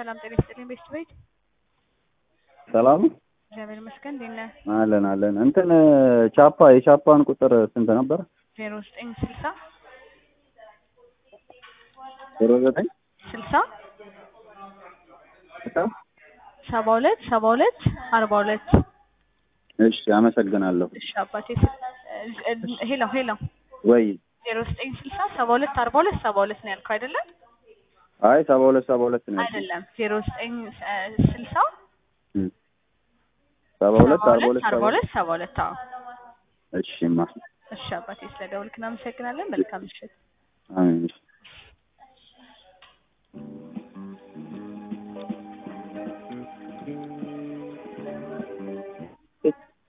ሰላም ጤና ይስጥልኝ። ቤስት ቤት ሰላም እግዚአብሔር ይመስገን። እንዴት ነህ? አለን አለን። እንትን ቻፓ የቻፓን ቁጥር ስንት ነበር? ዜሮ ዘጠኝ ስልሳ ዜሮ ዘጠኝ ስልሳ ሰባ ሁለት ሰባ ሁለት አርባ ሁለት እሺ አመሰግናለሁ። እሺ አባቴ ሄሎ ሄሎ ወይ ዜሮ ዘጠኝ ስልሳ ሰባ ሁለት አርባ ሁለት ሰባ ሁለት ነው ያልከው አይደለም? አይ ሰባ ሁለት ሰባ ሁለት ነው ያልኩት። አይደለም ዜሮ ዘጠኝ ስልሳ እም። ሰባ ሁለት አርባ ሁለት አርባ ሰባ ሁለት ሰባ ሁለት አዎ። እሺማ እሺ አባቴ ስለደወልክ እናመሰግናለን። መልካም ምሽት። አሜን። እሺ